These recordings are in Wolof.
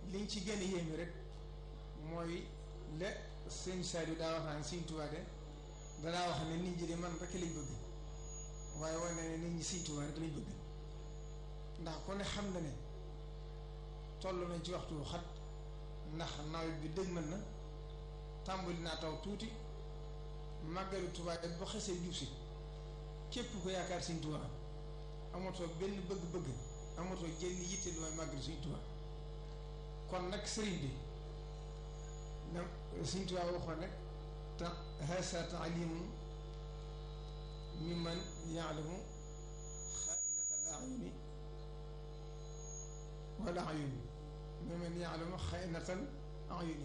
liñ ci gën a yéeme rek mooy le sëñ Saliou daa wax naan sëñ Tuubaa de danaa wax ne nit ñi de man rek lañ bëgg waaye wane ne nit ñi sëñ Tuubaa rek lañ bëgg ndax ku ne xam na ne toll nañ ci waxtu xat ndax nawet bi dëgmal na tàmbali naa taw tuuti màggalu Tuubaa ak ba xasee jub si képp ko yaakaar sëñ Tuubaa amatoo benn bëgg-bëgg amatoo jënn yitte lu may màggalu sëñ Tuubaa kon nag sëriñ bi na sëñ Tuubaa waxoon nag ta hasa taalimu mimman yaalamu xaainata al ayuni wala ayuni mimman yaalamu xaainata al ayuni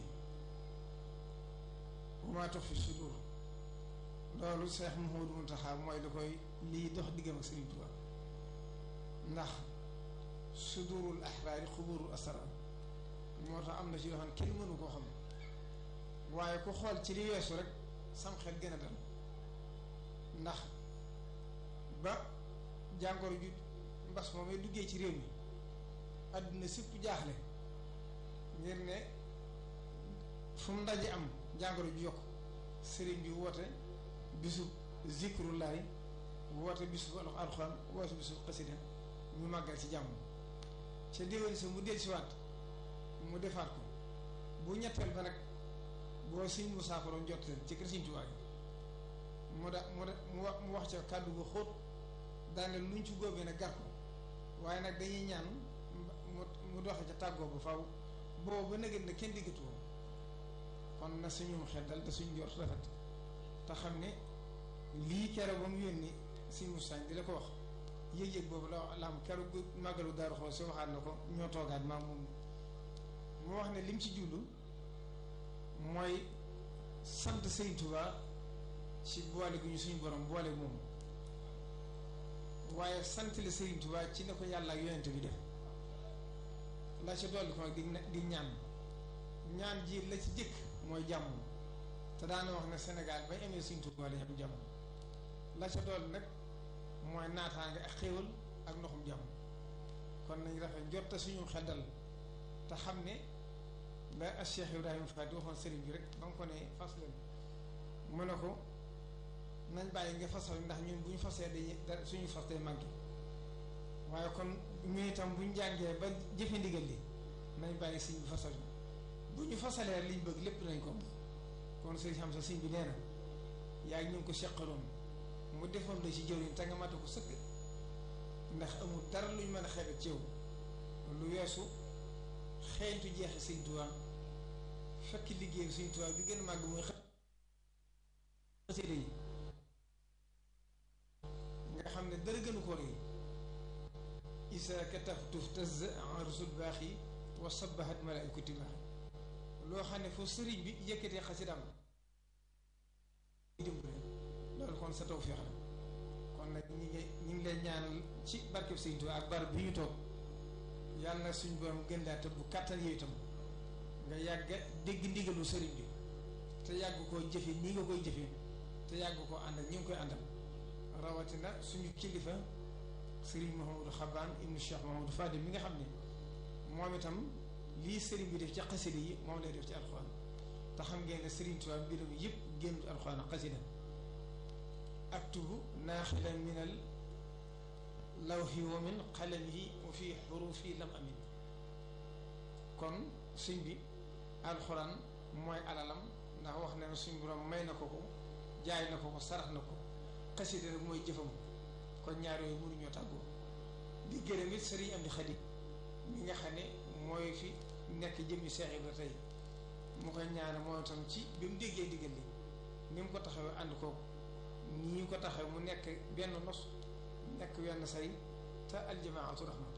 wa maa tux fi sudur loolu Seex Muhammadu Muntaxa mooy li koy lii dox diggam ak Sëriñ Tuubaa ndax sudurul axraari xuburul asrar moo tax am na ci yoo xam ne kenn mënu koo xam waaye ku xool ci li weesu rek sam xel gën a dal ndax ba jàngoro ju mbas moomee duggee ci réew mi àdduna sépp jaaxle ngir ne fu mu ndaje am jàngoro ju yokk sëriñ bi woote bisu zikrullahi woote bisu alxuraan woote bisu xasida ñu màggal ci jàmm ca déwén sa mu del si waat mu defaat ko bu ñetteel ba nag boo siñ mu saafaroon jot ci kër Sëriñ Tuubaa mu da mu da mu wax mu wax ca kàddu gu xóot daane luñ ci góobee nag gar ko waaye nag dañuy ñaan mu mu doxe ca tàggoo ba faw boobu ba nëgën na kenn diggatu kon na suñu xel dal te suñ jot rafet te xam ne lii keroog ba mu yónni si Moussa di la ko wax yëg-yëg boobu la la am keroog màggalu Daaru Xudoos si waxaat na ko ñoo toogaat maa moom mu wax ne lim ci jublu mooy sant Sëriñ Tuubaa ci boole gu ñu suñu borom boole moom waaye sant la Sëriñ Tuubaa ci ne ko yàlla ak yonent bi def la ca dolli ko nag di di ñaan ñaan ji la ci jëkk mooy jàmm te daana wax ne Sénégal bañ amee Sëriñ Tuubaa lañ am jàmm la ca dolli nag mooy naataange ak xéewal ak ndoxum jàmm kon nañ rafet jot te suñu xel dal te xam ne la ak Cheikh Ibrahima Fati waxoon sëriñ bi rek ba nga ko ne fas leen mu ne ko nañ bàyyi nga fasal ndax ñun bu ñu fasee dañuy suñu fas day manqué waaye kon ñu itam bu ñu jàngee ba jëfe ndigal li nañ bàyyi sëñ bi fasal bu ñu fasalee liñ bëgg lépp nañ ko kon sëriñ xam sa sëñ bi nee na yaa ngi ñu ngi ko seqaloon mu defoon la ci jëwriñ te nga mate ko sëkk ndax amul dara luñ mën a xeebet ci yow lu weesu xeeñtu jeexi sëñ Tuubaa fekk liggéey sëñ Tuubaa bi gën a màgg muy xasida yi nga xam ne dara gënu ko rëy isa kataftu taz arsul baax yi wa sabahat malaikati baax loo xam ne foofu sëriñ bi yëkkatee xasidaam dimbale loolu kon sa tawfeex la kon nag ñi ngi ñi ngi lay ñaanal ci barkeb sëñ Tuubaa ak barab bi ñu toog yàlla na suñ borom gën laa tëbb kàttan yooyu itam nga yàgg dégg ndigalu sëriñ bi te yàgg koo jëfe nii nga koy jëfe te yàgg koo ànd ak ñi ngi koy àndal rawatina suñu kilifa sëriñ Mahamadou Xabaan ibnu Cheikh Mahamadou Fadil mi nga xam ne moom itam lii sëriñ bi def ci xasida yi moom lay def ci alxuraan te xam ngeen ne sëriñ Tuubaa mbiram yëpp génn alxuraan ak xasida aktubu naaxilan minal lawhi wa min qalamihi wa fi xurufi lam amin kon suñ bi alxuraan mooy alalam ndax wax na ne suñ borom may na ko ko jaay na ko ko sarax na ko xasida rek mooy jëfam kon ñaar yooyu mënuñoo tàggoo di gërëm it sëriñ am di xadi mi nga xam ne mooy fi nekk jëmmi Seex Ibra tey mu koy ñaane mooy itam ci bi mu déggee diggal li ni mu ko taxawee ànd ko nii ko taxawee mu nekk benn nos nekk wenn say te aljamaatu raxma